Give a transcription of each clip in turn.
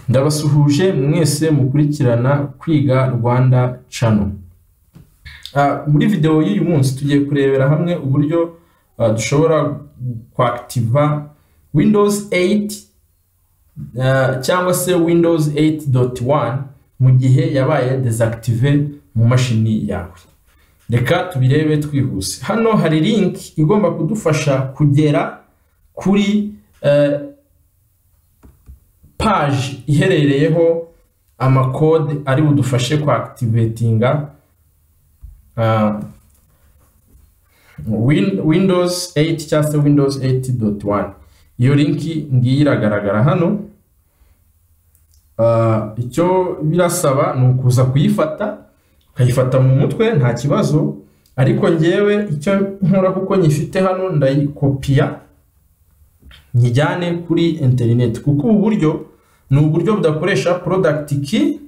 ndabasuhuje mwese mukurikirana kwiga Rwanda Channel muri videwo y'uyu munsi tugiye kurebera hamwe uburyo dushobora kwakitiva Windows 8 cyangwa se Windows 8.1 mu gihe yabaye desactive mu mashini yawe reka tubirebe twihuse hano hari link igomba kudufasha kugera kuri paji iherereyeho amakode ari budufashe kwakitivetinga windows 8 cyangwa se windows 8.1 iyo linki ngiyi iragaragara hano icyo birasaba ni ukuza kuyifata ukayifata mu mutwe nta kibazo ariko ngewe icyo nkora kuko nyifite hano ndayikopiya nyijyane kuri interineti kuko ubu buryo ni uburyo budakoresha porodagiti ki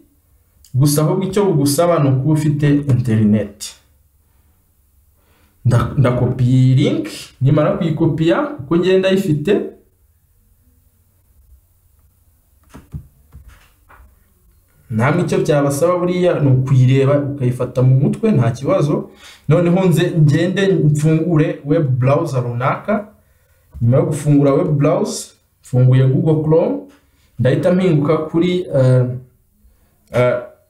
gusa ahubwo icyo bugusaba ni ukuba ufite interineti ndakopiye iyi linki nimara kuyikopiya kuko ngenda ayifite namwe icyo byabasaba buriya ni ukuyireba ukayifata mu mutwe nta kibazo noneho nze ngende mfungure webu burawuza runaka nyuma yo gufungura web browse mfunguye google chrome ndahita mpinguka kuri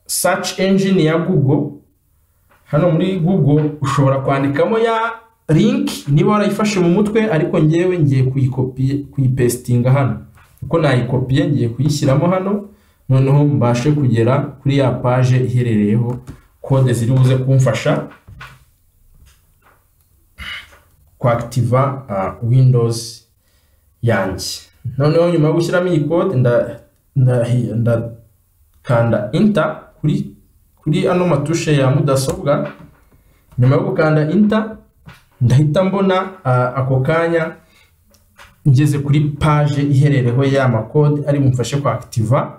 search engine ya google hano muri google ushobora kwandikamo ya link niba warayifashe mu mutwe ariko ngewe ngiye kuyipesitinga hano kuko nayikopiye ngiye kuyishyiramo hano noneho mbashe kugera kuri ya paje iherereyeho kode ziri buze kumfasha kwakitiva windows yanjye noneho nyuma yo gushyiramo iyi kode ndakanda inta kuri ano matushe ya mudasobwa nyuma yo gukanda inta ndahita mbona ako kanya ngeze kuri paje iherereho ya makode ari bumfashe kwakitiva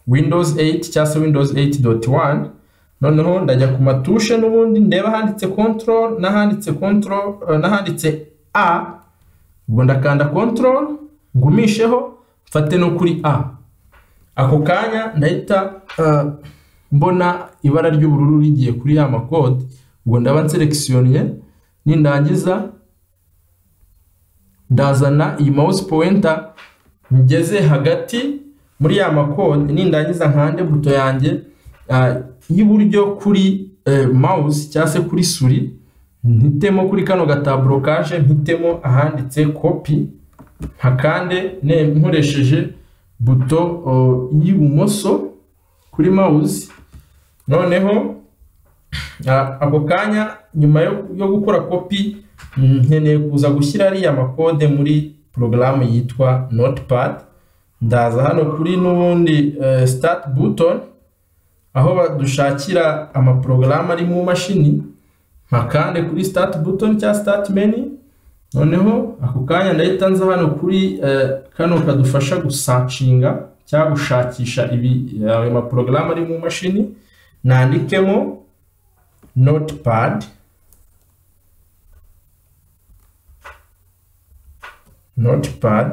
windows 8 cyangwa se windows 8.1 noneho ndajya ku matushe n'ubundi ndeba handitse control n'ahanditse control n'ahanditse a ubwo ndakanda control ngumisheho mfate no kuri a ako kanya ndahita mbona ibara ry'ubururu rigiye kuri ya makode ubwo ndaba nserekisiyoniye nindangiza ndazana iyi mouse pointer ngeze hagati muri ya makode nindangiza nkande buto yanjye y'iburyo kuri mouse cyangwa se kuri suri mpitemo kuri kano gataburokaje mpitemo ahanditse kopi hakande nkoresheje buto y'ibumoso kuri mouse noneho ako kanya nyuma yo gukora kopi nkeneye kuza gushyira ariya makode muri porogaramu yitwa notepad ndaza hano kuri n'ubundi start button aho dushakira amaporogaramu ari mu mashini mpakande kuri start button cyangwa start menu noneho ako kanya ndahita nza hano kuri kano kadufasha gusacinga cyangwa gushakisha ayo maporogaramu ari mu mashini nandikemo notepad notepad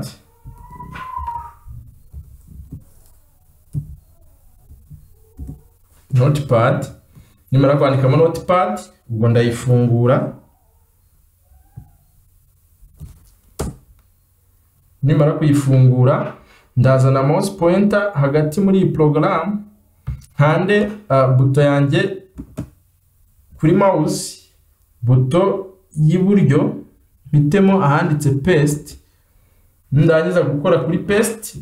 notepad nimara kwandikamo notepad ubwo ndayifungura nimara kuyifungura ndazana mouse pointer hagati muri iyi porogaramu nkande buto yanjye kuri mouse buto y'iburyo mpitemo ahanditse paste ndangiza gukora kuri paste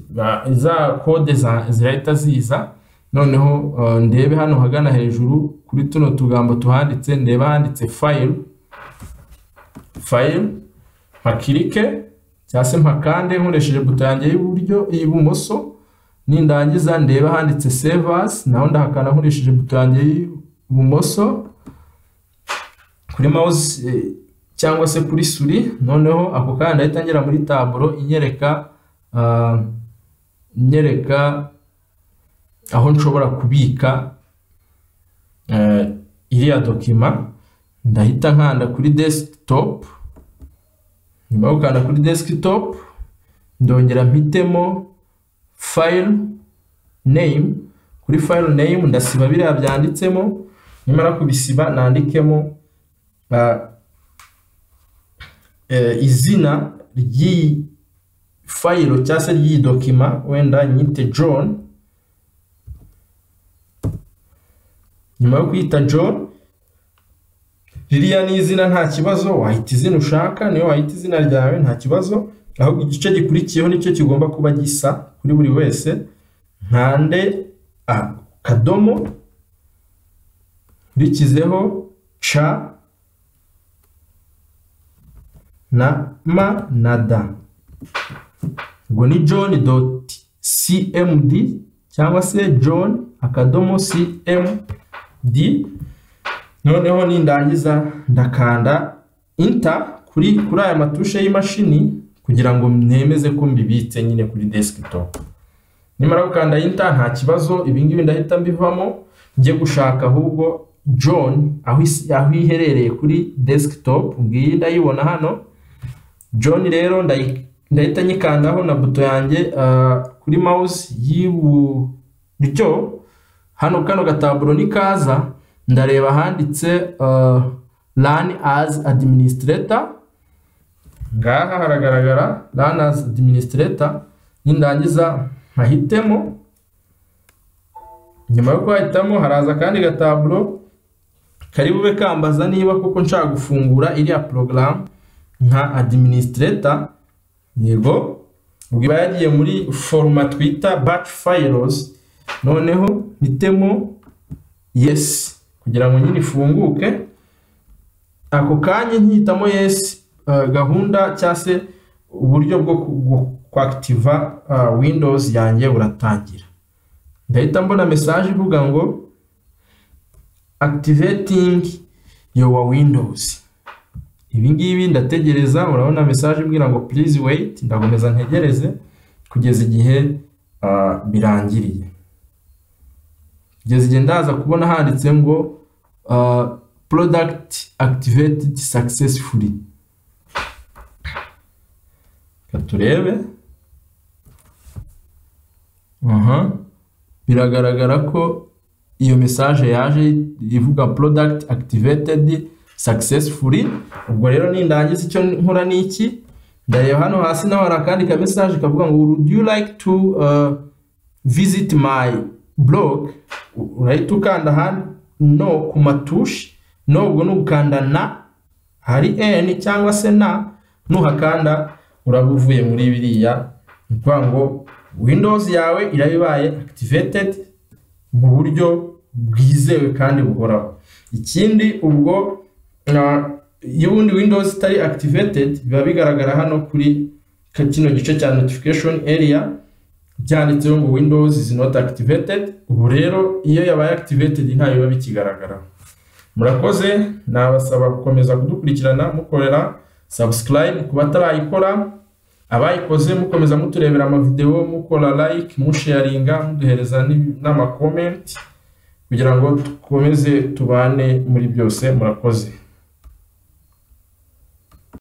za kode zirahita ziza noneho ndebe hano hagana hejuru kuri tuno tugambo tuhanditse ndeba handitse fayile fayile mpakirike cyangwa se mpakande nkoresheje buto yanjye y'iburyo y'ibumoso nindangiza ndeba handitse sevasi naho ndahakana nkoresheje buto yanjye y'ibumoso kuri mouse cyangwa se kuri suri noneho ako kanya ndahita ngera muri taburo inyereka inyereka aho nshobora kubika iriya dokima ndahita nkanda kuri desktop nyuma yo gukanda kuri desktop ndongera mpitemo file name kuri file name ndasiba biriya byanditsemo nimara kubisiba nandikemo ah, eh, izina ry'iyi fayiro cyangwa se ry'iyi dokima wenda nyite john nyuma yo kuyita john ririya ni izina nta kibazo wahita izina ushaka niyo wahita izina ryawe nta kibazo ahubwo igice gikurikiyeho nicyo kigomba kuba gisa kuri buri wese nkande ah, kadomo nkurikizeho ca na ma na da ubwo ni john dot cmd cyangwa se john akadomo cmd noneho nindangiza ndakanda inta kuri kuri aya matushe y'imashini kugira ngo nemeze ko mbibitse nyine kuri desktop nimara gukanda inta nta kibazo ibingibi ndahita mbivamo njye gushaka ahubwo john aho isi- aho iherereye kuri desktop ngiyi ndayibona hano john rero ndayi- ndahita nyikandaho na buto yanjye ah, kuri mouse y'iburyo hano kano gataburo nikaza ndareba ahanditse ah, run as administrator ngaha haragaragara run as administrator nindangiza nkahitemo nyuma yo kuhahitamo haraza akandi gataburo kari bube kambaza niba koko nshaka gufungura iriya porogaramu nka administrator yego ubwo iba yagiye muri foroma twita batch files noneho mpitemo yes kugira ngo nyine ifunguke ako kanya nkihitamo yes eh, gahunda cyangwa se uburyo bwo ku- bwo kwakitiva ah, windows yanjye buratangira ndahita mbona message ivuga ngo activating your windows ibi ngibi ndategereza urabona message imbwira ngo please wait ndakomeza ntegereze kugeza igihe ah, birangiriye kugeza igihe ndaza kubona handitse ngo uh, product activated successfully reka turebe aha biragaragara ko iyo message yaje ivuga product activated successfully ubwo rero nindangiza icyo nkora ni iki ndareba hano hasi naho hari akandi ka message kavuga ngo would you like to uh, visit my blog U- urahita ukanda hano no ku matushi no ubwo ni ugukanda na hari n cyangwa se na nuhakanda uraba uvuye muri biriya ni ukuvuga ngo windows yawe iraba ibaye activated mu buryo bwizewe kandi buhoraho ikindi ubwo na- iyo ubundi windows itari activated biba bigaragara hano kuri kino gice cya notification area byanditseho ngo windows is not activated ubu rero iyo yabaye activated ntayo biba bikigaragara murakoze nabasaba gukomeza kudukurikirana mukorera subscribe ku batarayikora abayikoze mukomeza muturebera amavideo mukora like musharinga muduhereza n'i- n'amakomenti kugira ngo dukomeze tubane muri byose murakoze